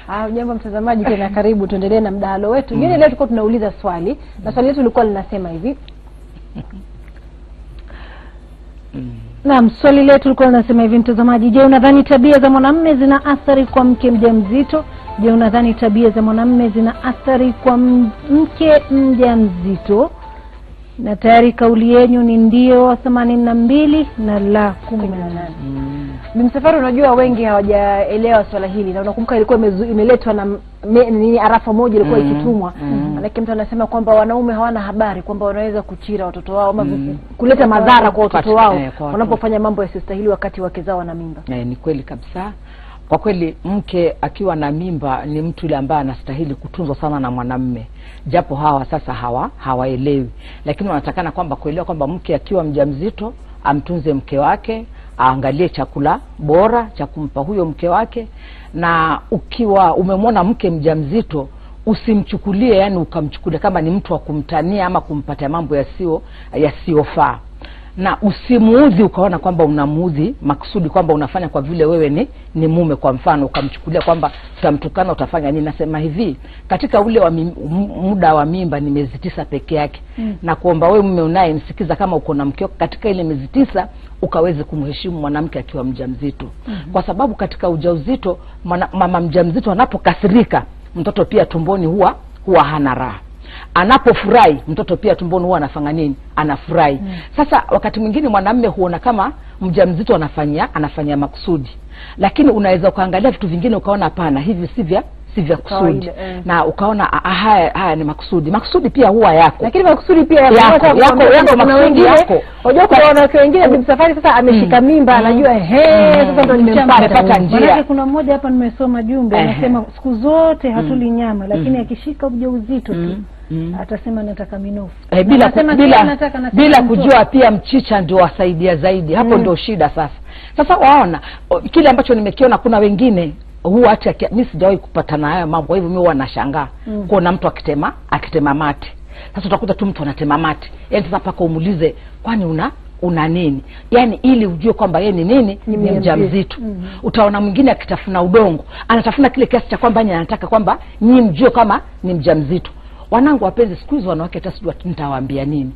Ah, jambo mtazamaji tena karibu tuendelee na mdahalo wetu mm. leo tulikuwa tunauliza swali na swali letu lilikuwa linasema hivi naam swali letu lilikuwa linasema hivi mtazamaji je unadhani tabia za mwanamme zina athari kwa mke mjamzito je unadhani tabia za mwanamme zina athari kwa m- mke mjamzito na tayari kauli yenyu ni ndio themanini na mbili na la kumi na nane Bimsafari, unajua wengi hawajaelewa swala hili, na unakumbuka ilikuwa imezu- imeletwa na me- nini arafa moja ilikuwa Mm, ikitumwa mm. manake mtu anasema kwamba wanaume hawana habari kwamba wanaweza kuchira watoto wao ama Mm. kuleta madhara kwa watoto Kwa- wao eh, kwa watoto. wanapofanya mambo yasiyostahili wakati wake zao wana mimba. Eh, ni kweli kabisa kwa kweli mke akiwa na mimba ni mtu yule ambaye anastahili kutunzwa sana na mwanamme japo hawa sasa hawa hawaelewi lakini wanatakana kwamba kuelewa kwamba mke akiwa mjamzito amtunze mke wake aangalie chakula bora cha kumpa huyo mke wake na ukiwa umemwona mke mjamzito usimchukulie yani ukamchukulia kama ni mtu wa kumtania ama kumpatia mambo yasio yasiyofaa na usimuudhi ukaona kwamba unamuudhi makusudi kwamba unafanya kwa vile wewe ni ni mume kwa mfano ukamchukulia kwamba utamtukana utafanya nini nasema hivi katika ule wa mim, m- muda wa mimba ni miezi tisa peke yake mm. na kuomba wewe mume unaye msikiza kama uko na mkeo katika ile miezi tisa ukaweze kumheshimu mwanamke akiwa mjamzito mm-hmm. kwa sababu katika ujauzito mwana, mama mjamzito anapokasirika mtoto pia tumboni huwa huwa hana raha anapofurahi mtoto pia tumboni huwa anafanya nini anafurahi mm. sasa wakati mwingine mwanamme huona kama mjamzito anafanyia anafanyia makusudi lakini unaweza ukaangalia vitu vingine ukaona hapana hivi si vya si vya kusudi Kawaida, eh. na ukaona "Ah, ah, haya haya ni makusudi makusudi pia huwa yako Lakini makusudi pia Yako, yanaweza yako, kuambia yako, kwamba kuna makusudi wengine- yako. Unajua kuna wanawake wengine Bimsafari sasa ameshika mimba anajua he sasa ndo nimempata. amepata njia. Manake kuna mmoja hapa nimesoma jumbe Ehe. anasema siku zote hatuli nyama lakini akishika ujauzito tu Mm, mm. atasema nataka minofu eh, bila, ku, Anasema bila, kila anataka na bila mtoto. kujua pia mchicha ndio wasaidia zaidi hapo Mm. ndio shida sasa sasa waona o, kile ambacho nimekiona kuna wengine huwa hata aki- mi sijawahi kupatana haya mambo kwa hivyo mi huwa nashangaa mm. kuona mtu akitema akitema mate sasa utakuta tu mtu anatema mate yani sasa mpaka umuulize kwani una una nini yaani ili ujue kwamba yeye ni nini ni mjamzito. mjamzito mm-hmm. utaona mwingine akitafuna udongo anatafuna kile kiasi cha kwamba yeye anataka kwamba nyii mjue kama ni mjamzito wanangu wapenzi siku hizi wanawake hata sijua nitawaambia nini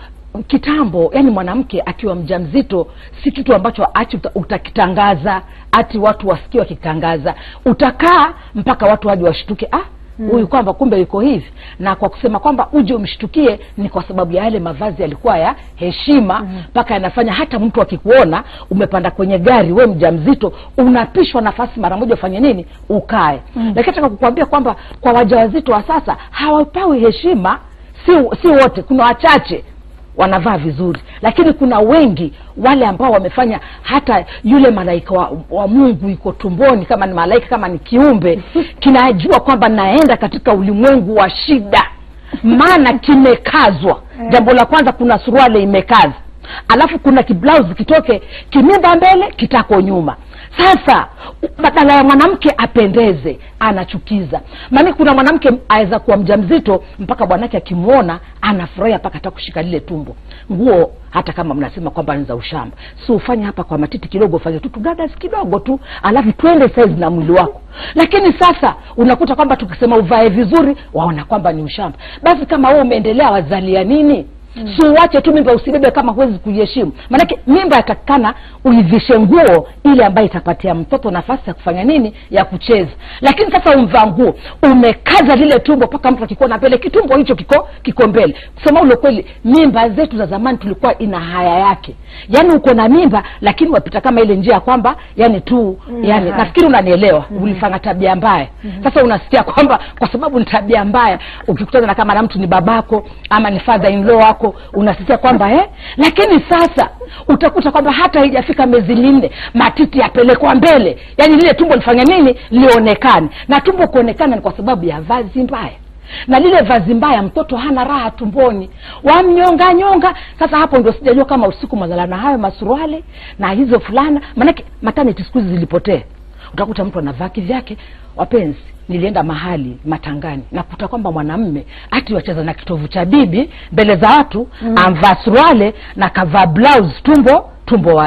kitambo yani mwanamke akiwa mjamzito si kitu ambacho ati uta- utakitangaza ati watu wasikie wakitangaza utakaa mpaka watu waje washtuke ah huyu mm. kwamba kumbe yuko hivi na kwa kusema kwamba uje umshtukie ni kwa sababu ya yale mavazi yalikuwa ya heshima mpaka yanafanya hata mtu akikuona umepanda kwenye gari we mjamzito unapishwa nafasi mara moja ufanye nini ukae mm. lakini nataka kukuambia kwamba kwa wajawazito wa sasa hawapawi heshima si, si wote kuna wachache wanavaa vizuri lakini kuna wengi wale ambao wamefanya hata yule malaika wa, wa mungu iko tumboni kama ni malaika kama ni kiumbe kinajua kwamba naenda katika ulimwengu wa shida maana kimekazwa jambo la kwanza kuna suruale imekaza alafu kuna kiblausi kitoke kimimba mbele kitako nyuma sasa badala ya mwanamke apendeze anachukiza maana kuna mwanamke aweza kuwa mjamzito mpaka bwanake akimwona anafurahia mpaka hata kushika lile tumbo nguo hata kama mnasema kwamba ni za ushamba si ufanye hapa kwa matiti kidogo ufanye tu tugadas kidogo tu alafu twende saizi na mwili wako lakini sasa unakuta kwamba tukisema uvae vizuri waona kwamba ni ushamba basi kama wewe umeendelea wazalia nini Mm. si uache tu mimba usibebe kama huwezi kuiheshimu maanake mimba yatakikana uivishe nguo ile ambayo itapatia mtoto nafasi ya kufanya nini ya kucheza lakini sasa umvaa nguo umekaza lile tumbo mpaka mtu akikuona mbele kitumbo hicho kiko kiko mbele kusema ule kweli mimba zetu za zamani tulikuwa ina haya yake yaani uko na mimba lakini wapita kama ile njia ya kwamba yani tu mm, yani haya. nafikiri unanielewa mm-hmm. ulifanya tabia mbaya mm-hmm. sasa unasikia kwamba kwa sababu ni tabia mbaya ukikutana na kama na mtu ni babako ama ni father in law wako unasikia kwamba eh? lakini sasa utakuta kwamba hata haijafika miezi minne matiti yapelekwa mbele yaani lile tumbo lifanya nini lionekane na tumbo kuonekana ni kwa sababu ya vazi mbaya na lile vazi mbaya mtoto hana raha tumboni wamnyonga nyonga sasa hapo ndio sijajua kama usiku mazala na hayo masuruale na hizo fulana maanake maternity siku hizi zilipotea utakuta mtu anavaa kivyake wapenzi nilienda mahali matangani nakuta kwamba mwanamme ati wacheza na kitovu cha bibi mbele za watu mm. amvaa suruale na kavaa blouse tumbo tumbo wazi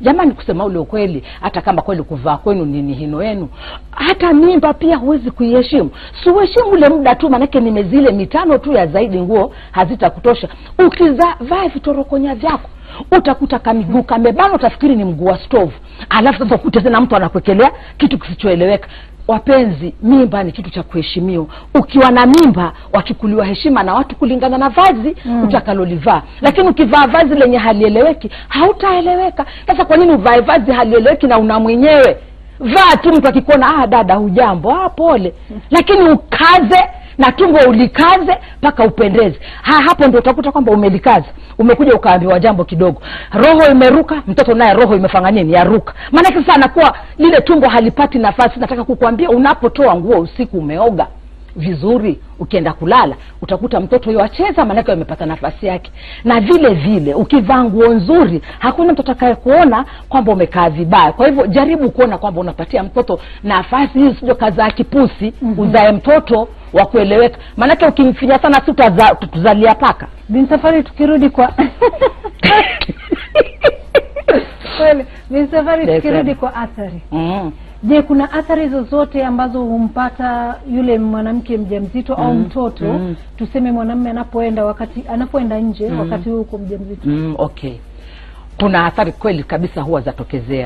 jamani kusema ule ukweli hata kama kweli kuvaa kwenu ni ni hino yenu hata mimba pia huwezi kuiheshimu siuheshimu ule muda tu manake ni miezi ile mitano tu ya zaidi nguo hazitakutosha ukivaa vitorokonya vyako utakuta kamiguu kamebana utafikiri ni mguu wa stovu alafu sasa ukute tena mtu anakwekelea kitu kisichoeleweka wapenzi mimba ni kitu cha kuheshimiwa ukiwa na mimba wachukuliwa heshima na watu kulingana na vazi mm. utakalolivaa lakini ukivaa vazi lenye halieleweki hautaeleweka sasa kwa nini uvae vazi halieleweki na una mwenyewe vaa tu mtu akikuona ah dada hujambo ah pole lakini ukaze na tumbo ulikaze mpaka upendeze ha, hapo ndo utakuta kwamba umelikaza umekuja ukaambiwa jambo kidogo roho imeruka mtoto naye roho imefanya nini yaruka maanake sasa anakuwa lile tumbo halipati nafasi nataka kukwambia unapotoa nguo usiku umeoga vizuri ukienda kulala utakuta mtoto huyo acheza maanake amepata nafasi yake na vile vile ukivaa nguo nzuri hakuna mtu atakaye kuona kwamba umekaa vibaya kwa hivyo jaribu kuona kwamba unapatia mtoto nafasi hii sijo kazaa kipusi mm-hmm. uzae mtoto wa kueleweka maanake ukimfinya sana si utaza- tuzalia paka bin safari tukirudi kwa kweli bin safari Yes, tukirudi yes. kwa athari mm. je kuna athari zozote ambazo humpata yule mwanamke mjamzito au mtoto mm. tuseme mwanamme anapoenda wakati anapoenda nje wakati huu uko mjamzito mm, okay kuna athari kweli kabisa huwa zatokezea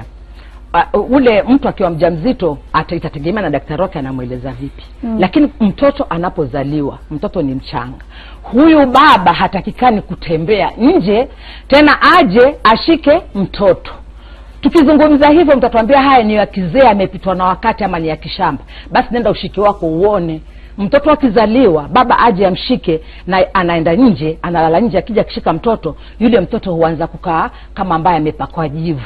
uh, ule mtu akiwa mjamzito ata- itategemea na daktari wake anamweleza vipi mm. lakini mtoto anapozaliwa mtoto ni mchanga huyu baba hatakikani kutembea nje tena aje ashike mtoto tukizungumza hivyo mtatuambia haya ni ya kizee amepitwa na wakati ama ni ya kishamba basi nenda ushike wako uone mtoto akizaliwa baba aje amshike na anaenda nje analala nje akija akishika mtoto yule mtoto huanza kukaa kama ambaye amepakwa jivu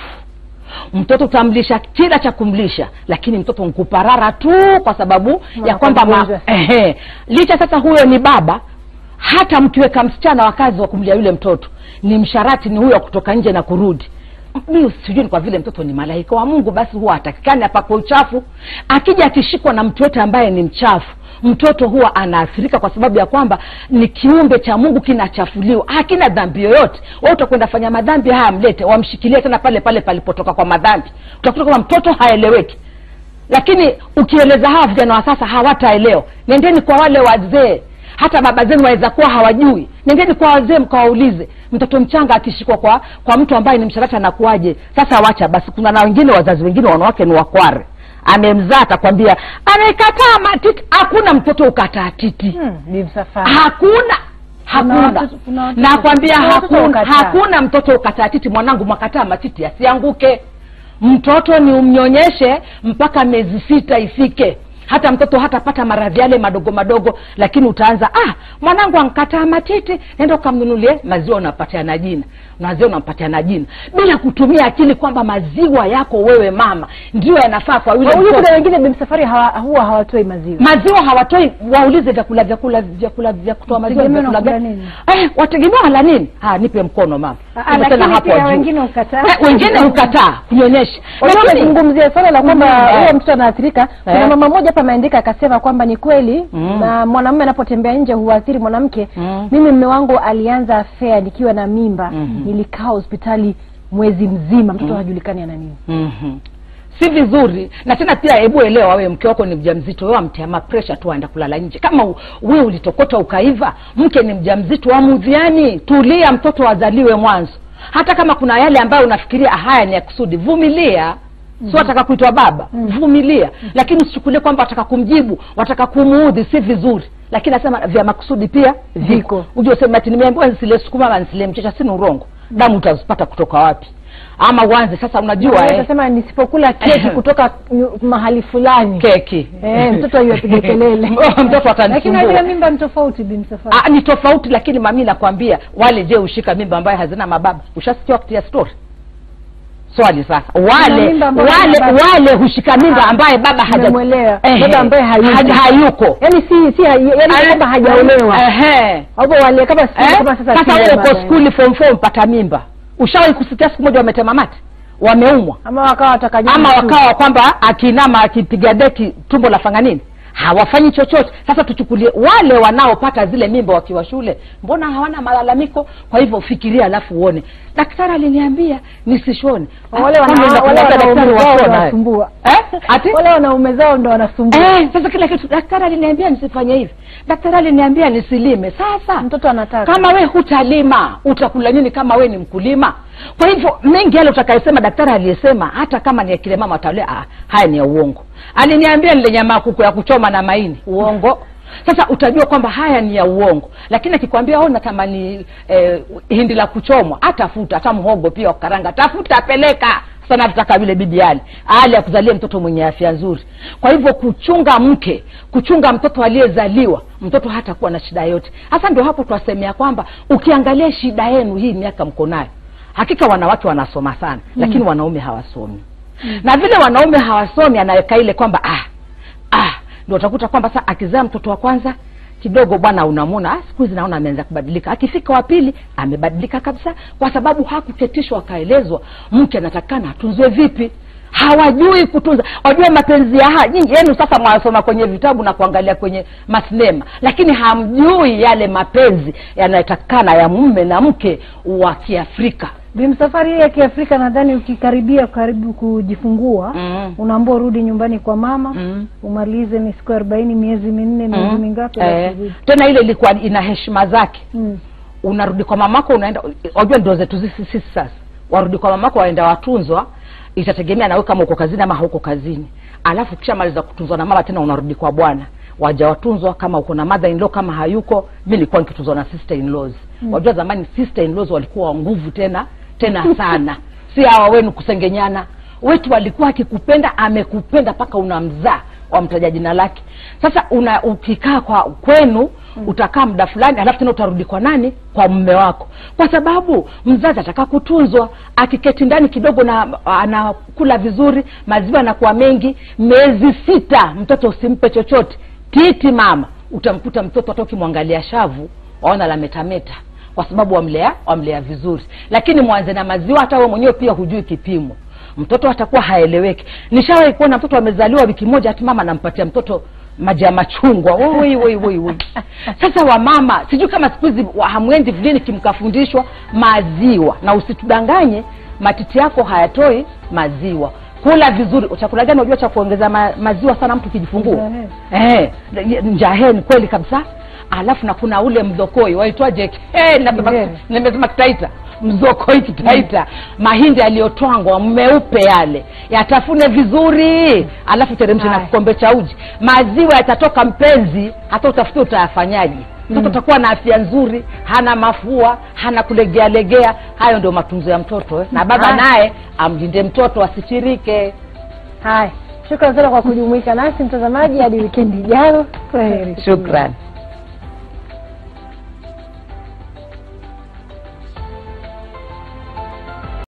mtoto utamlisha kila cha kumlisha lakini mtoto nkuparara tu kwa sababu ya kwamba ma, mgonjwa. ehe, licha sasa huyo ni baba hata mkiweka msichana wa kazi wa kumlia yule mtoto ni msharati ni huyo wa kutoka nje na kurudi mi sijui ni kwa vile mtoto ni malaika wa mungu basi huwa atakikani apakwe uchafu akija akishikwa na mtu yote ambaye ni mchafu mtoto huwa anaathirika kwa sababu ya kwamba ni kiumbe cha mungu kinachafuliwa hakina dhambi yoyote wa utakwenda fanya madhambi haya mlete wamshikilie tena pale pale palipotoka kwa madhambi utakuta kwamba mtoto haeleweki lakini ukieleza hawa vijana wa sasa hawataelewa nendeni kwa wale wazee hata baba zenu waweza kuwa hawajui nendeni kwa wazee mkawaulize mtoto mchanga akishikwa kwa kwa mtu ambaye ni msharati anakuaje sasa wacha basi kuna na wengine wazazi wengine wanawake ni wakware amemzaa atakwambia amekataa matiti hakuna mtoto ukataa titi hmm, bin safari hakuna hakuna watu- kuna watoto- nakwambia kuna watoto hakuna ukataa. hakuna mtoto ukataa titi mwanangu mwakataa matiti yasianguke mtoto ni umnyonyeshe mpaka miezi sita ifike hata mtoto hatapata maradhi yale madogo madogo lakini utaanza ah mwanangu ankataa matiti nenda ukamnunulie maziwa unapatia na jina maziwa unampatia na jina bila kutumia akili kwamba maziwa yako wewe mama ndio yanafaa kwa yule huyu mtoto kuna wengine bin safari hawa, huwa hawatoi maziwa maziwa hawatoi waulize vyakula vyakula vyakula vya kutoa maziwa Wategemea vyakula wanakula gani nini? eh, wategemea wala nini ha, nipe mkono mama Ah, Sema lakini tena hapo pia juu. wengine hukataa. Eh, wengine hukataa kunyonyesha Unajua lakini umezungumzia swala la kwamba Mm, huyo eh. mtoto anaathirika kuna Eh. mama mmoja hapa ameandika akasema kwamba ni kweli Mm. na mwanamume anapotembea nje huathiri mwanamke Mm. mimi mme wangu alianza afea nikiwa na mimba Mhm. nilikaa hospitali mwezi mzima mtoto hajulikani ana nini Mhm. si vizuri na tena pia hebu elewa wewe mke wako ni mjamzito wewe amtia mapresha tu aenda kulala nje kama u- wewe ulitokota ukaiva mke ni mjamzito amudhiani tulia mtoto azaliwe mwanzo hata kama kuna yale ambayo unafikiria "Ah, haya ni ya kusudi vumilia si wataka kuitwa baba vumilia lakini usichukulie kwamba wataka kumjibu wataka kumuudhi si vizuri lakini nasema vya makusudi pia viko ujue sema ati nimeambiwa nisile sukuma ama nisile mchicha si ni urongo damu utazipata kutoka wapi ama uanze sasa unajua eh, utasema nisipokula keki kutoka nyu- mahali fulani keki Eh, mtoto huyo apige kelele mtoto lakini atanisumbua unajua mimba ni tofauti bin safari Ah, ni tofauti lakini mami nakwambia wale je ushika mimba ambayo hazina mababa ushasikia wakati ya story swali sasa wale mimba ambayo wale haina baba. wale hushika mimba ambaye baba haja- Nimemwelewa. Ehe. Baba ambaye hayuko. Haja- hayuko yaani si si yani kwamba hajaolewa Ehe. au wale kama si Eh? kama sasa sasa si wewe baba, uko skuli form four mpata mimba ushawahi kusikia siku moja wametema mate wameumwa ama wakawa wataka ama wakawa kwamba akinama akipiga deki tumbo la fanga nini hawafanyi chochote sasa tuchukulie wale wanaopata zile mimba wakiwa shule mbona hawana malalamiko kwa hivyo fikiria alafu uone daktari aliniambia nisishone wale Ah, wana- kwani wale unakuta daktari wanaume zao washona, eh? wanasumbua Eh? Ati? wale wanaume zao ndo wanasumbua Eh, sasa kila kitu daktari aliniambia nisifanye hivi daktari aliniambia nisilime sasa mtoto anataka kama we hutalima utakula nini kama we ni mkulima kwa hivyo mengi yale utakayesema daktari aliyesema hata kama ni akile mama watalia ah, haya ni ya uongo aliniambia nile nyama ya kuku ya kuchoma na maini uongo sasa utajua kwamba haya ni ya uongo lakini akikwambia o natamani eh, hindi la kuchomwa atafuta hata mhogo pia wa kukaranga tafuta peleka sana tutaka vile bibi ali ali akuzalie mtoto mwenye afya nzuri kwa hivyo kuchunga mke kuchunga mtoto aliyezaliwa mtoto hatakuwa na shida yote hasa ndio hapo twasemea kwamba ukiangalia shida yenu hii miaka mko nayo hakika wanawake wanasoma sana lakini wanaume hawasomi na vile wanaume hawasomi anaweka ile kwamba ah, ah, ndio utakuta kwamba sa akizaa mtoto wa kwanza kidogo bwana unamwona ah, siku hizi naona ameanza kubadilika akifika wa pili amebadilika kabisa kwa sababu hakuketishwa akaelezwa mke anatakana atunzwe vipi hawajui kutunza wajua mapenzi ya ha nyinyi yenu sasa mwasoma kwenye vitabu na kuangalia kwenye masinema lakini hamjui yale mapenzi yanayotakana ya mume na mke wa kiafrika bimsafari hii ya kiafrika nadhani ukikaribia karibu kujifungua Mm. unaambua urudi nyumbani kwa mama Mm. umalize ni siku arobaini miezi minne miezi Mm. mingapi eh, alafu urudi. tena ile ilikuwa ina heshima zake Mm. unarudi kwa mamako unaenda wajua ndio zetu sisi sisi sasa warudi kwa mamako waenda watunzwa itategemea nawe kama uko kazini ama hauko kazini alafu kisha maliza kutunzwa na mama tena unarudi kwa bwana waja watunzwa kama uko na mother in law kama hayuko mi nilikuwa nikitunzwa na sister in laws mm. wajua zamani sister in laws walikuwa wa nguvu tena tena sana si hawa wenu kusengenyana wetu walikuwa akikupenda amekupenda mpaka unamzaa wamtaja jina lake sasa una ukikaa kwa kwenu mm. utakaa muda fulani alafu tena utarudi kwa nani kwa mume wako kwa sababu mzazi ataka kutunzwa akiketi ndani kidogo na anakula vizuri maziwa yanakuwa mengi miezi sita mtoto usimpe chochote titi mama utamkuta mtoto hata ukimwangalia shavu waona la metameta kwa sababu wamlea wamlea vizuri lakini mwanze na maziwa hata wewe mwenyewe pia hujui kipimo mtoto atakuwa haeleweki nishawahi kuona mtoto amezaliwa wiki moja hati mama anampatia mtoto maji ya machungwa woi woi woi woi sasa wamama sijui kama siku hizi wa- hamwendi kliniki mkafundishwa maziwa na usitudanganye matiti yako hayatoi maziwa kula vizuri chakula gani unajua cha kuongeza ma, maziwa sana mtu ukijifungua eh, njaheni kweli kabisa alafu na kuna ule mdhokoi waitwaje Eh, nimesema- Ngere. nimesema kitaita mzokoi kitaita mahindi yaliyotwangwa meupe yale yatafune vizuri alafu teremshe na Haya. kikombe cha uji maziwa yatatoka mpenzi hata utafutia utayafanyaje mtoto utakuwa na afya nzuri hana mafua hana kulegealegea hayo ndio matunzo ya mtoto eh. na baba Haya. naye amlinde mtoto asichirike haya shukran sana kwa kujumuika nasi mtazamaji hadi wikendi ijayo kwaheri shukran